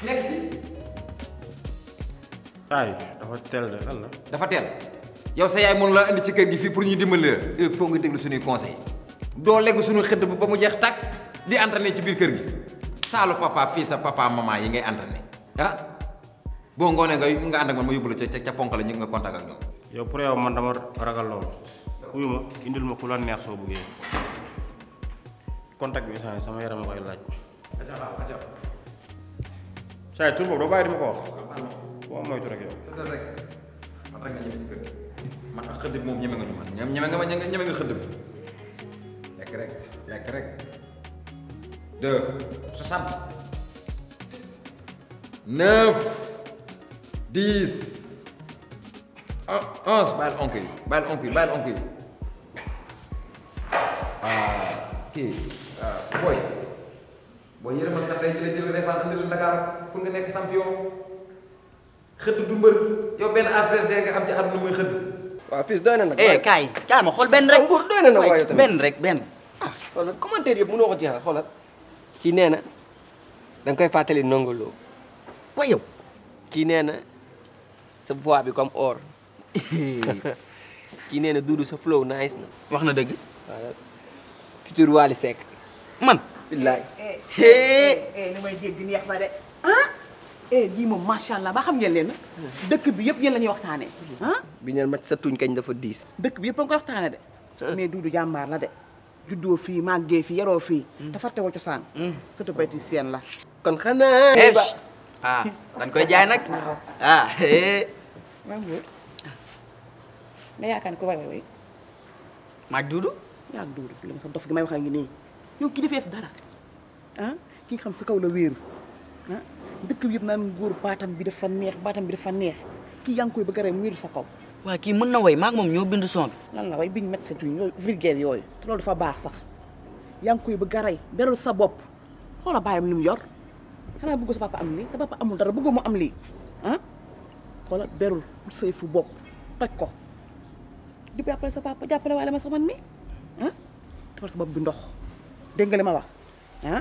nekk ci ay dafa teel de lan la dafa teel yow sa yaay mënu la indi ci kër gi fii pour ñu dimbali la il faut nga déglu suñuy conseil doo legg suñu xëdd ba mu jeex tàkk di entraîné ci biir kër gi saalu papa fii sa papa maman yi ngay entraîné ah boo ngoonee nga nga ànd ak man ma yóbbu la ca ca ponk la ñu nga contact ak ñoom yow pour yow man dama ragal loolu wuyu ma indil ma ku la neex soo bëggee contact bi instant sama yaram a koy laaj saa yi tur boobu doo bàyyi di ma ko wax boo moytu rek yow tëddal rek man rek nga ñeme ci kër gi man ak xëdd bi moom ñeme nga ñu man ñeme ñeme nga ma ñeme nga xëdd bi lekk rek lekk rek deux soixante neuf dix un onze bàyyil onk yi bàyyil onk yi bàyyil onk yi ah kii ah booy booy yërëmal sax day jële jël refaan andi la Dakar pour nga nekk champion xëdd du mbër yow benn adversaire nga am ci àdduna muy xëdd waaw fils doy na nag. eh kaay kaay ma xool benn rek Nguur doy na nag waaye tamit. benn rek benn ah xoolal commentaire yëpp mënoo ko jeexal xoolal kii nee na da nga koy fàttali nongolo waaye yow kii nee na sa voix bi comme or kii nee na Doudou sa flow nice na wax na dëgg waaw futur Wally Seck man billaay eh li may dégg neex na de ah eh lii moom macha allah ba xam ngeen leen dëkk bi yëpp yéen la ñuy waxtaanee ah bi ñeen mat sa tuñ kañ dafa diis dëkk bi yëpp a ngi koy waxtaanee de mais Doudou jàmbaar la de juddoo fii màggee fii yaroo fii dafa teewoo cosaan surtout bayti seen la kon xanaa eh ah dañ koy jaay nag ah eh maa ngi wóor nga yaakaar ne ko war a wéy maaj duudu yaa ngi Doudou li ma sa dof gi may wax a ngi nii yow ki defee dara ah ki nga xam sa kaw la wéeru ah dëkk bi yëpp naan góor baatam bi dafa neex baatam bi dafa neex kii yaa ngi koy bëgg a rey mu wéeru sa kaw waa kii mën na woy maag moom ñoo bind son bi lan la way biñ médecin tuñ yooyu vulgaire yooyu te loolu dafa baax sax yaa ngi koy bëgg a rey beral sa bopp xoola bàyyam li mu yor xanaa bëgg sa papa am lii sa papa amul dara bëggoo mu am lii ah xoola berul pour say fu bopp toj ko di jàppale sa papa jàppale waale ma sax man mi ah defal sa bopp bi ndox dégg nga li ma wax ah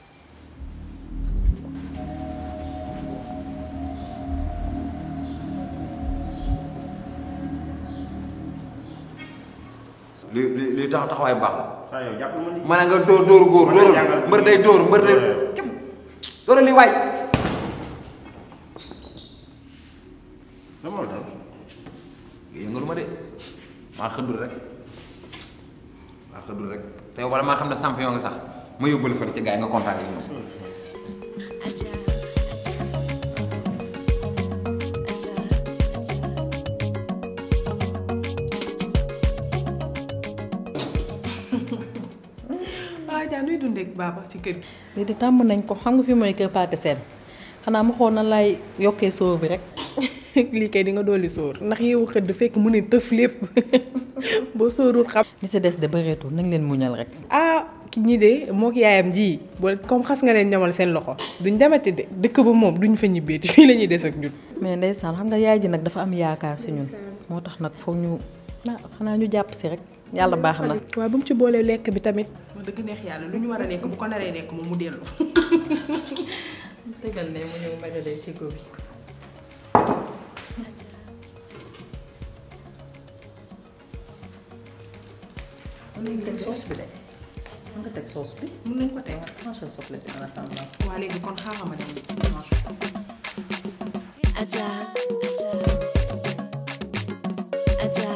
li li li tax taxawaay baax la saa yow jàpp ma ni ma ne nga dóor dóoru góor Mën na dóoru jàngal. mbër day dóor mbër day kim dóoral li waay lan moo la dal yëngalu ma de maa xëddul rek maa xëddul rek te yow wala maa xam ne champion nga sax ma yóbbal fële ci gars yi nga contacté ak ñoom waaw Dia nuy dundee ak baaba ci kër gi. lii de tàmm nañ ko xam nga fi mooy kër Pathé Sène xanaa ma xool nan laay yokkee sóor bi rek lii kay di nga dolli sóor ndax yow xëdd fekk mu ne tëf lépp boo sóorul xam. li si des de bëreetul nañ leen muñal rek ah ki ñi de moo ki yaayam ji boo comme xas nga leen ñamal seen loxo duñ demati de dëkk ba moom duñ fa ñibbeeti fii la ñuy des ak ñun. mais ndeysaan xam nga yaay ji nag dafa am yaakaar si ñun moo tax nag foog ñu ah xanaa ñu jàpp si rek yàlla baax na waaw bu mu ci boolee lekk bi tamit. wax dëgg neex yàlla lu ñu war a lekk bu ko naree lekk moom mu dellu. tegal ne mu ñëw magalee ci góob bi mën nañu teg soos bi de mën nga teg soos bi mën nañ ko teg. manché soble bi en attendant waa léegi kon xaaral ma dem. Aja, Aja,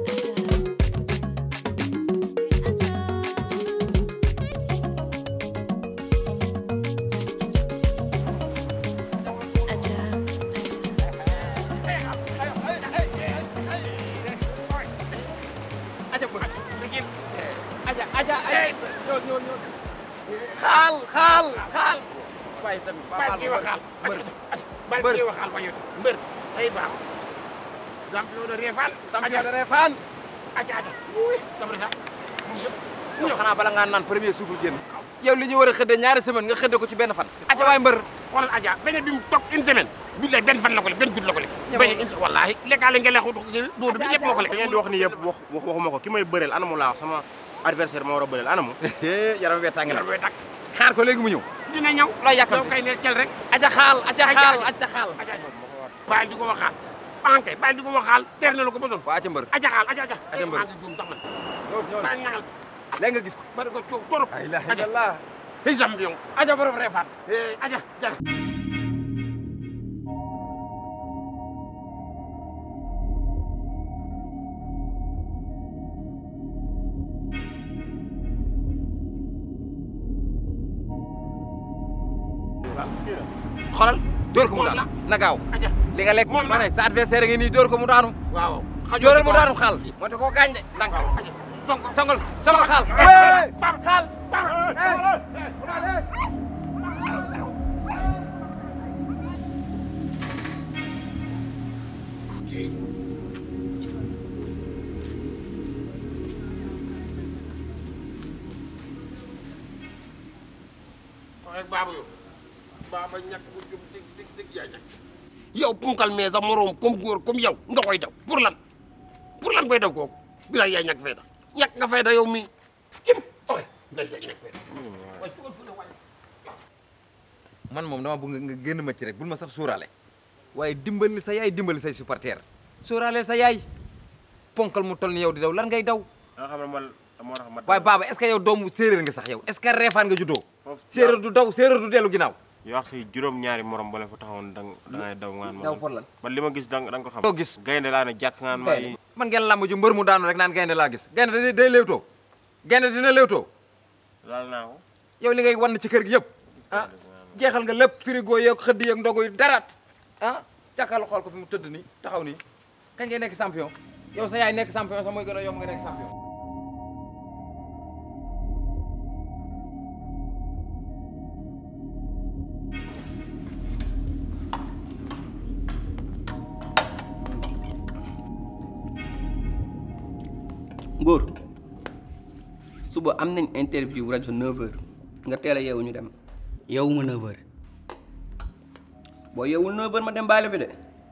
Aja, Aja, xaal xaal xaal waaye tamit baal kii waxaal baal kii waxaal wayu mbër day baax champion de Réfane champion de Réfane aja aja uy dama sax yow xanaa bala ngaa naan premier souffle génn yow li ñu war a xëdde ñaari semaine nga xëdde ko ci benn fan aca waay mbër xoolal aja beneen bi mu toog une semaine billahi benn fan la ko lekk benn guddi la ko lekk benn une wallahi lekkaale nga lekku doodu bi lépp moo ko lekk da ngeen di wax ni yëpp wax wax waxuma ko ki may bëreel anamu laa wax sama adversaire ma war a bëreel anamu yaram wee tàng na yaram wee tàng. xaar ko léegi mu ñëw dina ñëw loo yàkkamti yow kay ne cel rek aca xaal aca xaal aca xaal bàyyi di ko waxaal ankay bàyyi di ko waxaal teer na la ko ba sonn waa aca mbër aja xaal aja aja Aja mbër. maa ngi juum sax man bàyyi ñaxal léegi nga gis ko bari ko coow torop la ilaha illallah hey champion aca borom reefaat eh aja jara xoolal dóor ko mu daanu na gaaw aja li nga lekk Moom la. ma ne sa adversaire ngi nii dóor ko mu daanu waaw dóoral mu daanu xaal moo tax koo gaañ de ndànk aja sonko songol songol xaal bar xaal bar waaye baaba yow baaba ñàkk bu jub dig dig dig yaay ñàkk yow punkal mais sa moroom comme góor comme yow nga koy daw pour lan pour lan koy daw kooku bilaay yaay ñàkk fayda ñàkk nga fayda yow mii cim oye bilaay yaay ñàkk fayda waaye cugal fu ne waaye man moom dama bëgg nga génn ma ci rek bul ma sax suuraale waaye dimbali sa yaay dimbali say supporter suuraale sa yaay ponkal mu toll ni yow di daw lan ngay daw nga xam ne man moo tax ma. waaye baaba est-ce que yow doomu séeréer nga sax yow est-ce que reefaan nga juddoo Foofu- séeréer du daw séeréer du dellu ginnaaw yoo wax say juróom-ñaari morom ba leen fa taxawoon da nga da ngay daw ngaan ma. daw pour lan man li ma gis da nga da nga ko xam. doo gis gaynde laa ne jàkk ngaan ma yi. man ngeen làmb ju mbër mu daanu rek naan gaynde laa gis gaynde day day léewtoo gaynde dina léewtoo laal naa ko. yow li ngay wan ci kër gi yëpp ah jeexal nga lépp frigo yeeg xëdd yeeg ndogu yi dara ah càkkal xool ko fi mu tëdd nii taxaw nii kañ ngay nekk champion yow sa yaay nekk champion sax mooy gën a yomb nga nekk champion Ngóor suba am nañ interview rajo 9h nga teel a yeewu ñu dem yow ma 9h boo yeewul 9h ma dem bàyyi la fi de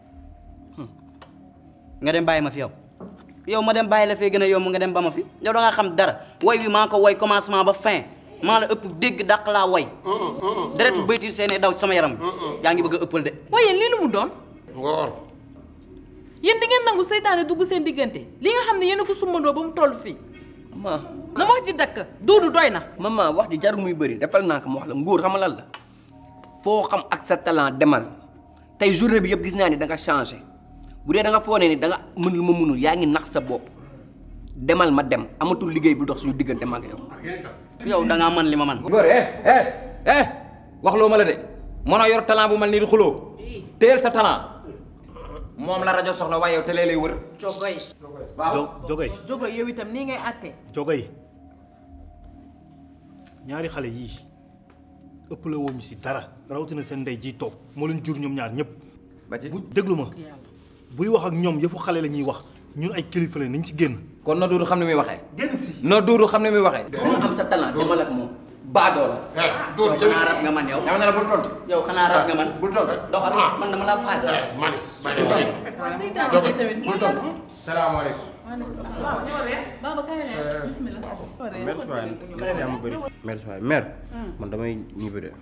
nga dem bàyyi ma fi yow yow ma dem bàyyi la fee gën a yomb nga dem ba ma fi yow da nga xam dara woy wi maa ko woy commencement ba fin maa la ëpp dégg dàq laa woy deretu bëyti seene daw ci sama yaram yaa ngi bëgg a ëppal de waaye lii lu mu doon ngoor yéen di ngeen nangu seytaane dugg seen diggante li nga xam ne yéen a ko sumbandoo ba mu toll fii ma na wax ji dakk duudu doy na maman wax ji jarul muy bëri defal naa ko mu wax la ngóor xam nga lan la foo xam ak sa talent demal tey journée bi yëpp gis naa ni da nga changé bu dee da nga foone ni da nga mën lu ma mënul yaa ngi nax sa bopp demal ma dem amatul liggéey bu dox suñu diggante ma ak yow yow da ngaa mën li ma man góor eh eh eh wax loo ma la de mën a yor talent bu mel nii di xuloo téyel sa talent moom la rajo soxla waaye yow te lay wër jogoy jo jogay jogoy yow itam nii ngay àtte jogay ñaari xale yii ëpp la woon si dara rawatina seen ndey ji toog moo leen jur ñoom ñaar ñëpp ba ci bu déglu ma buy wax ak ñoom yëfu xale la ñuy wax ñun ay kilifa la nañ ci génn kon na duudu xam ne muy waxee génn si na duudu xam ne muy waxee da nga am sa talent demal ak moom baadoo la yow xanaa rab nga man yow dama ne la bul tontu yow xanaa rab nga man bul tontu doxal man dama laa faaj mani bàyyi la waaw seytaane bi tamit bul tontu salaamaaleykum Baba kaay la bismillah merci waay kay de am bëri. merci waay mère. man damay ñibbi de.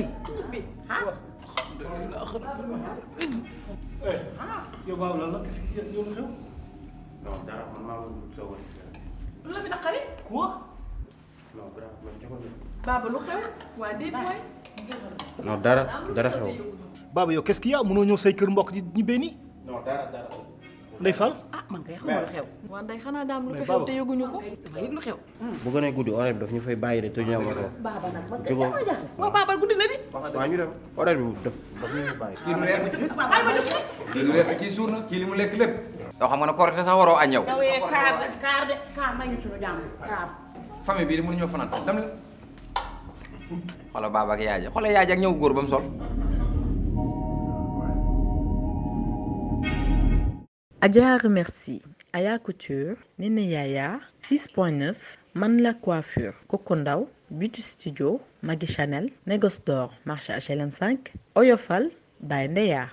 yow baaw lan la qu'est-ce que yow lu xew non dara man maa ngi soog a. lu la fi naqari quoi non grave man joxoon na. Baba lu xew waa déet waay non dara dara xew. baaba yow qu'est-ce qu'il y a mënoo ñëw say kër mbokk di ñibbee nii non dara dara. Ndey Fall ah man kay xamoo lu xew waa nday xanaa daam lu fi Mais xew Baba. te yëguñu ko dama yëg lu xew bu gënee guddi horaire bi daf ñu fay bàyyi de te ñu am oto. Baba nag man Jógoo. waaw Baba guddi na di waaw ñu dem horaire bi daf daf ñu fay bàyyi. kii du reer kii du reer kii suur na kii li mu lekk lépp yow xam nga ne korite sax waroo añ yow dawee kaar de kaar de kaar may ñu suñu jàmm kaar famille bii di mënuñoo fanaan dem la xoolal baaba ak yaay ja xoolal yaay ja ak ñëw góor ba mu sol Adja remercie Aya Couture, Nene Yaya, 6.9, Man la Coiffure, Coco Ndaw, Beauty Studio, Maggie Chanel, Négoce d'Or, marché HLM 5, Oyofal, by Ndeya.